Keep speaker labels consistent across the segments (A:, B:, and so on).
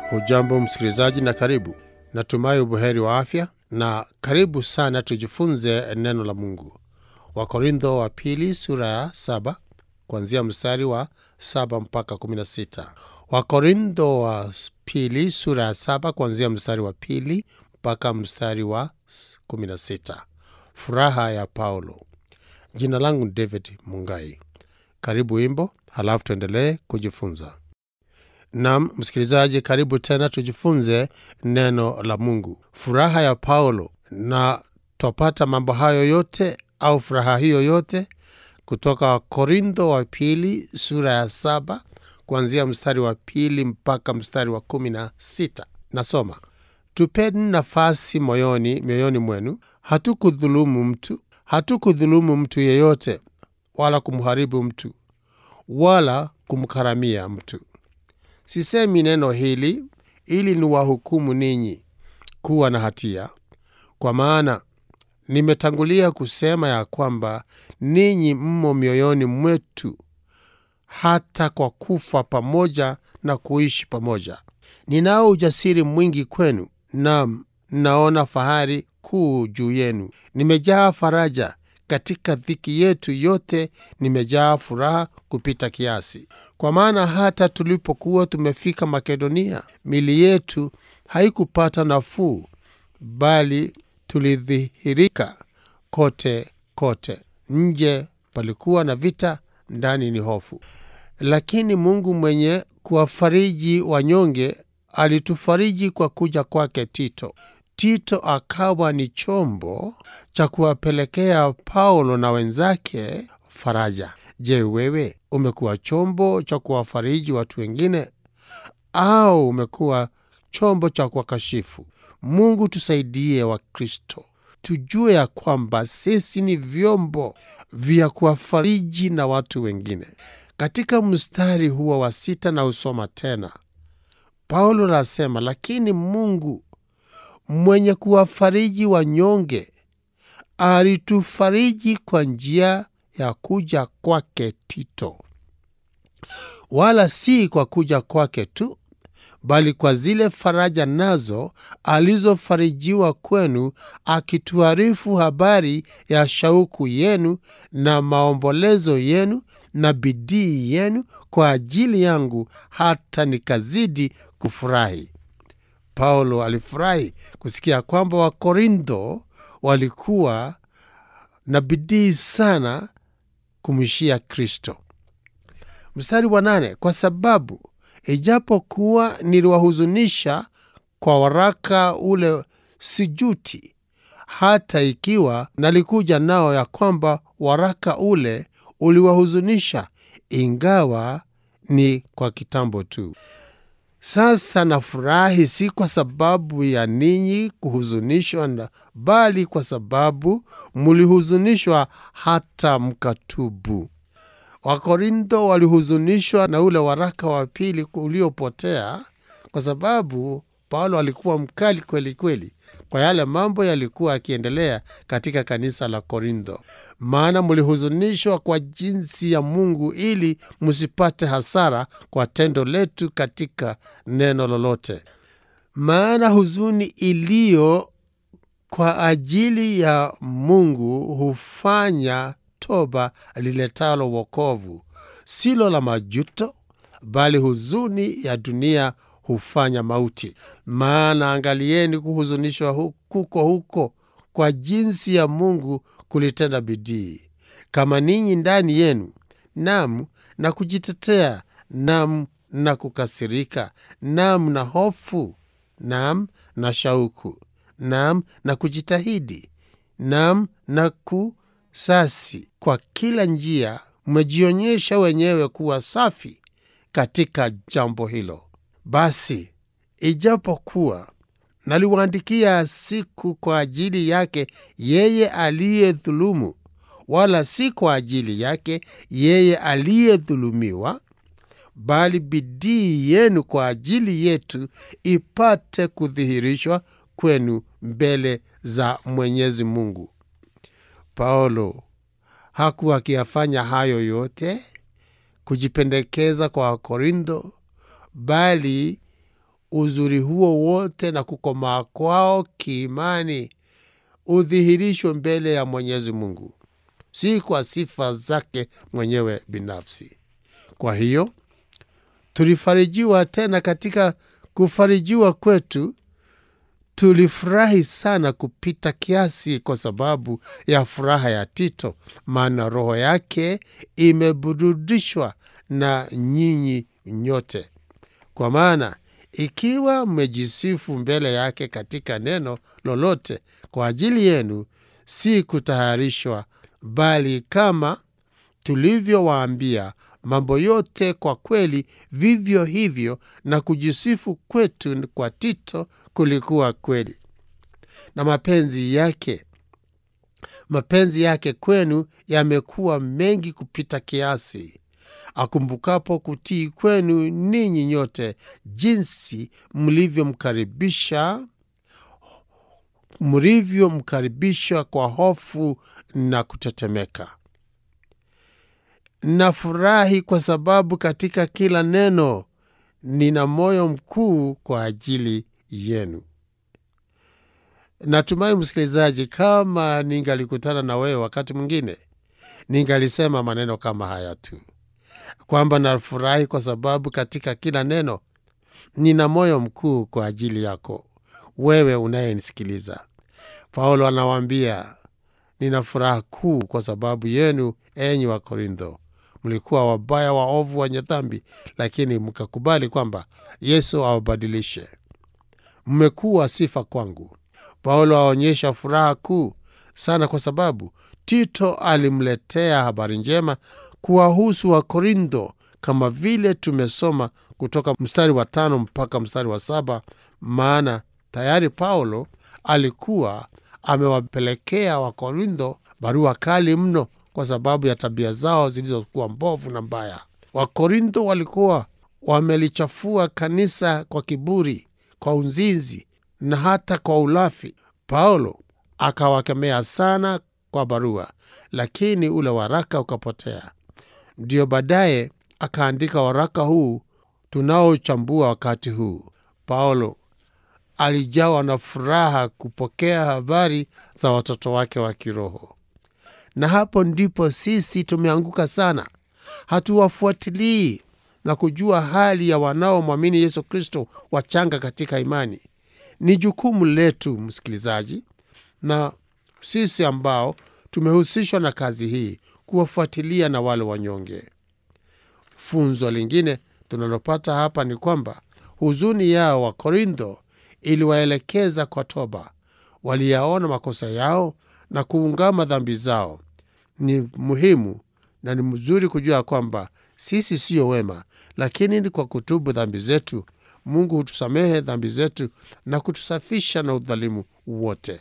A: Hujambo msikilizaji na karibu. Natumai ubuheri wa afya na karibu sana tujifunze neno la Mungu. Wakorintho wa pili sura ya saba kuanzia mstari wa saba mpaka kumi na sita. Wakorintho wa pili sura ya saba kuanzia mstari wa pili mpaka mstari wa kumi na sita. Furaha ya Paulo. Jina langu ni David Mungai. Karibu wimbo, halafu tuendelee kujifunza. Nam msikilizaji, karibu tena tujifunze neno la Mungu. Furaha ya Paulo, na twapata mambo hayo yote au furaha hiyo yote kutoka Wakorintho wa pili sura ya saba kuanzia mstari wa pili mpaka mstari wa kumi na sita. Nasoma: tupeni nafasi moyoni mioyoni mwenu, hatukudhulumu mtu, hatukudhulumu mtu yeyote, wala kumharibu mtu, wala kumkaramia mtu. Sisemi neno hili ili niwahukumu ninyi kuwa na hatia, kwa maana nimetangulia kusema ya kwamba ninyi mmo mioyoni mwetu hata kwa kufa pamoja na kuishi pamoja. Ninao ujasiri mwingi kwenu, nam naona fahari kuu juu yenu. Nimejaa faraja katika dhiki yetu yote, nimejaa furaha kupita kiasi. Kwa maana hata tulipokuwa tumefika Makedonia, mili yetu haikupata nafuu, bali tulidhihirika kote kote. Nje palikuwa na vita, ndani ni hofu. Lakini Mungu mwenye kuwafariji wanyonge alitufariji kwa kuja kwake Tito. Tito akawa ni chombo cha kuwapelekea Paulo na wenzake faraja. Je, wewe umekuwa chombo cha kuwafariji watu wengine au umekuwa chombo cha kuwakashifu? Mungu tusaidie, wa Kristo tujue ya kwamba sisi ni vyombo vya kuwafariji na watu wengine. Katika mstari huo wa sita na usoma tena, Paulo anasema, lakini Mungu mwenye kuwafariji wanyonge alitufariji kwa njia ya kuja kwake Tito, wala si kwa kuja kwake tu, bali kwa zile faraja nazo alizofarijiwa kwenu, akituarifu habari ya shauku yenu na maombolezo yenu na bidii yenu kwa ajili yangu, hata nikazidi kufurahi. Paulo alifurahi kusikia kwamba Wakorintho walikuwa na bidii sana kumwishia Kristo. Mstari wa nane, kwa sababu ijapokuwa niliwahuzunisha kwa waraka ule, sijuti, hata ikiwa nalikuja nao ya kwamba waraka ule uliwahuzunisha, ingawa ni kwa kitambo tu. Sasa nafurahi si kwa sababu ya ninyi kuhuzunishwa, bali kwa sababu mulihuzunishwa hata mkatubu. Wakorintho walihuzunishwa na ule waraka wa pili uliopotea, kwa sababu Paulo alikuwa mkali kweli kweli kwa yale mambo yalikuwa yakiendelea katika kanisa la Korintho. Maana mulihuzunishwa kwa jinsi ya Mungu, ili msipate hasara kwa tendo letu katika neno lolote. Maana huzuni iliyo kwa ajili ya Mungu hufanya toba liletalo wokovu, silo la majuto, bali huzuni ya dunia hufanya mauti. Maana angalieni, kuhuzunishwa kuko huko kwa jinsi ya Mungu kulitenda bidii, kama ninyi ndani yenu, nam na kujitetea, nam na kukasirika, nam na hofu, nam na shauku, nam na kujitahidi, nam na kusasi. Kwa kila njia mmejionyesha wenyewe kuwa safi katika jambo hilo. Basi ijapokuwa naliwaandikia siku kwa ajili yake yeye aliyedhulumu, wala si kwa ajili yake yeye aliyedhulumiwa, bali bidii yenu kwa ajili yetu ipate kudhihirishwa kwenu mbele za Mwenyezi Mungu. Paulo hakuwa akiyafanya hayo yote kujipendekeza kwa Wakorintho, bali uzuri huo wote na kukomaa kwao kiimani udhihirishwe mbele ya Mwenyezi Mungu, si kwa sifa zake mwenyewe binafsi. Kwa hiyo tulifarijiwa tena. Katika kufarijiwa kwetu tulifurahi sana kupita kiasi, kwa sababu ya furaha ya Tito, maana roho yake imeburudishwa na nyinyi nyote. Kwa maana ikiwa mmejisifu mbele yake katika neno lolote kwa ajili yenu, si kutayarishwa, bali kama tulivyowaambia mambo yote kwa kweli, vivyo hivyo na kujisifu kwetu kwa Tito kulikuwa kweli. Na mapenzi yake mapenzi yake kwenu yamekuwa mengi kupita kiasi, akumbukapo kutii kwenu ninyi nyote, jinsi mlivyomkaribisha mlivyomkaribisha kwa hofu na kutetemeka. Nafurahi kwa sababu katika kila neno nina moyo mkuu kwa ajili yenu. Natumai msikilizaji, kama ningalikutana na wewe wakati mwingine, ningalisema maneno kama haya tu, kwamba nafurahi kwa sababu katika kila neno nina moyo mkuu kwa ajili yako wewe unayenisikiliza. Paulo anawaambia nina furaha kuu kwa sababu yenu, enyi wa Korintho. Mlikuwa wabaya, waovu, wenye dhambi, lakini mkakubali kwamba Yesu awabadilishe. Mmekuwa sifa kwangu. Paulo aonyesha furaha kuu sana kwa sababu Tito alimletea habari njema kuwahusu wa Korintho, kama vile tumesoma kutoka mstari wa tano mpaka mstari wa saba. Maana tayari Paulo alikuwa amewapelekea Wakorintho barua kali mno kwa sababu ya tabia zao zilizokuwa mbovu na mbaya. Wakorintho walikuwa wamelichafua kanisa kwa kiburi, kwa uzinzi na hata kwa ulafi. Paulo akawakemea sana kwa barua, lakini ule waraka ukapotea. Ndiyo baadaye akaandika waraka huu tunaochambua wakati huu. Paulo alijawa na furaha kupokea habari za watoto wake wa kiroho, na hapo ndipo sisi tumeanguka sana. Hatuwafuatilii na kujua hali ya wanaomwamini Yesu Kristo wachanga katika imani. Ni jukumu letu, msikilizaji, na sisi ambao tumehusishwa na kazi hii kuwafuatilia na wale wanyonge. Funzo lingine tunalopata hapa ni kwamba huzuni yao wa Korintho iliwaelekeza kwa toba. Waliyaona makosa yao na kuungama dhambi zao. Ni muhimu na ni mzuri kujua kwamba sisi siyo wema, lakini ni kwa kutubu dhambi zetu Mungu hutusamehe dhambi zetu na kutusafisha na udhalimu wote.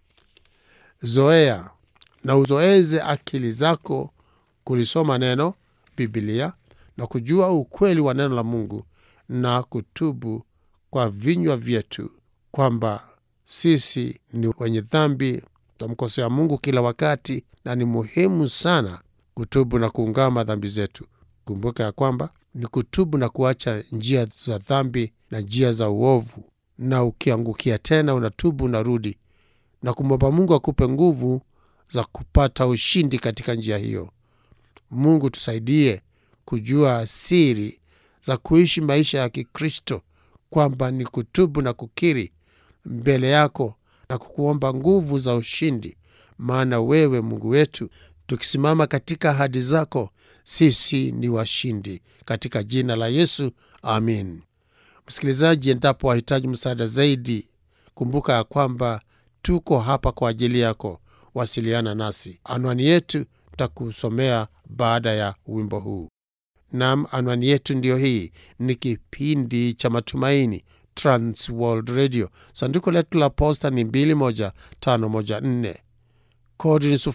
A: Zoea na uzoeze akili zako kulisoma neno Biblia na kujua ukweli wa neno la Mungu na kutubu kwa vinywa vyetu kwamba sisi ni wenye dhambi, tunamkosea Mungu kila wakati, na ni muhimu sana kutubu na kuungama dhambi zetu. Kumbuka ya kwamba ni kutubu na kuacha njia za dhambi na njia za uovu, na ukiangukia tena unatubu, unarudi na kumwomba Mungu akupe nguvu za kupata ushindi katika njia hiyo. Mungu tusaidie kujua siri za kuishi maisha ya Kikristo, kwamba ni kutubu na kukiri mbele yako na kukuomba nguvu za ushindi, maana wewe Mungu wetu, tukisimama katika ahadi zako, sisi ni washindi, katika jina la Yesu, amin. Msikilizaji, endapo wahitaji msaada zaidi, kumbuka ya kwamba tuko hapa kwa ajili yako. Wasiliana nasi, anwani yetu takusomea baada ya wimbo huu. Nam, anwani yetu ndiyo hii. Ni kipindi cha Matumaini, Trans World Radio. Sanduku letu la posta ni 21514 kodi ni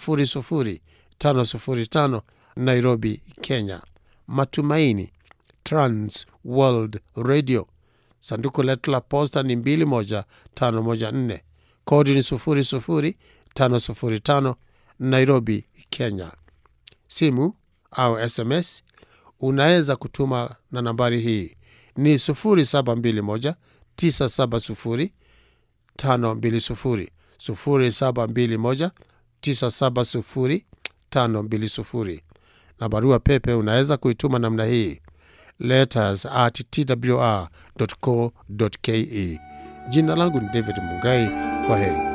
A: 00505 Nairobi, Kenya. Matumaini, Trans World Radio. Sanduku letu la posta ni 21514 kodi ni 00505 Nairobi, Kenya. Simu au SMS unaweza kutuma na nambari hii ni 0721 970 520 0721 970 520 na barua pepe unaweza kuituma namna hii letters at twr.co.ke. Jina langu ni David Mungai. Kwa heri.